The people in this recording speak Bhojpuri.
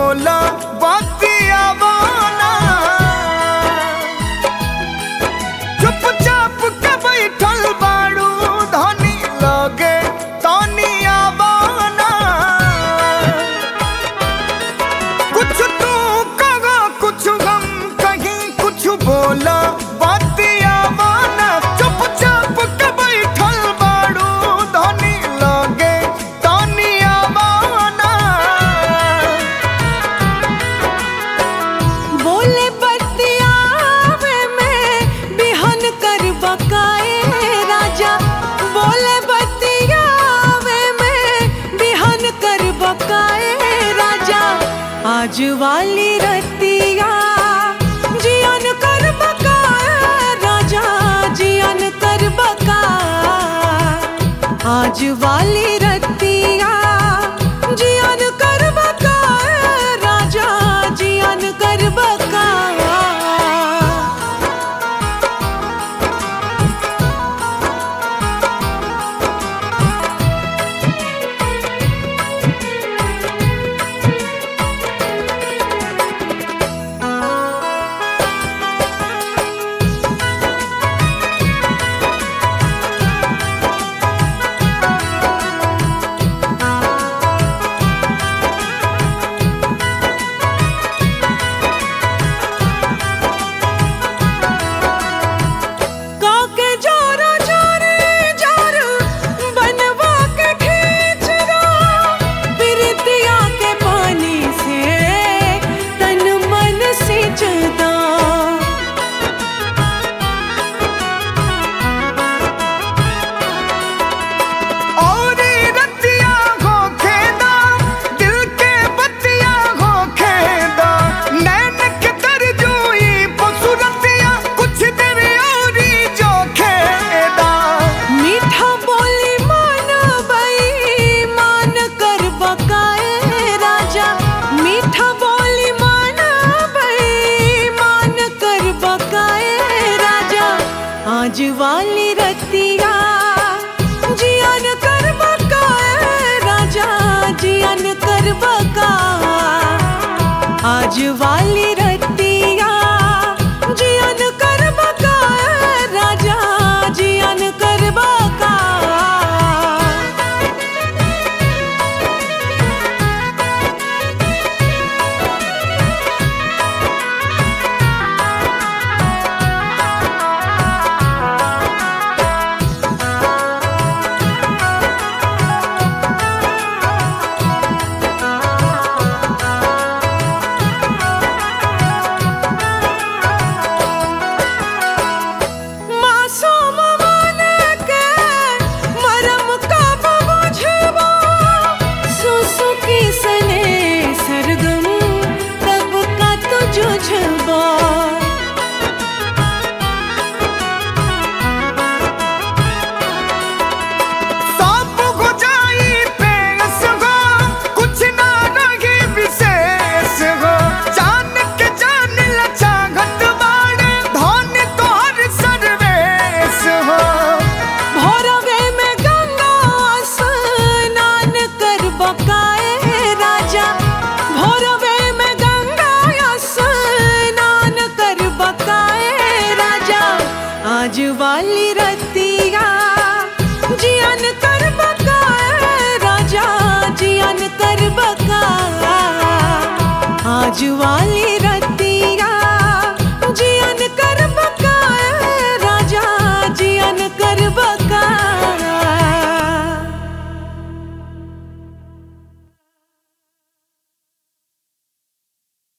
बोला बतिया बाना चुपचाप के बैठल बाड़ू धनी लगे तनिया बाना कुछ तू कहा कुछ हम कहीं कुछ बोला बतिया बाना चुपचाप के बैठल बाड़ू धनी लगे तनिया बाना बोले बतियावे में बिहन कर बकाए राजा बोले बतियावे में बिहन कर बकाए राजा आज वाली रतिया जियन कर बकाए राजा जियन कर बकाए आज वाली रतिया जियन कर बकाए राजा जियन कर बकाए काके जोरो जोरे जोरो बनवा के खींच रो प्रीतिया के पानी से तन मन सिंच दो और रतिया हो खेदा दिल के बतिया हो खेदा नैन के तरजुई पसुरतिया कुछ देर और जो खेदा मीठा बोली मान बई मान कर बकाए राजा मीठा बोली मान बई मान कर बकाए राजा आज वाली रतिया जियन कर बकाए राजा जियन कर बकाए आज वाली रतिया जियन कर बकाए राजा जियन कर बकाए मासूम मन के मरम कब बुझबो सुसुकी सने सरगम कब का तू जुझबो सब हो जाई पेश हो कुछ ना रही विशेष हो जान के जान लचा घट बाड़े धन तोहर सर्वेश हो भोरवे में गंगा स्नान कर बकाए राजा भोरवे में गंगा स्नान कर बकाए राजा आज वाली रतिया जियन कर बकाए राजा जियन कर बकाए आज वाली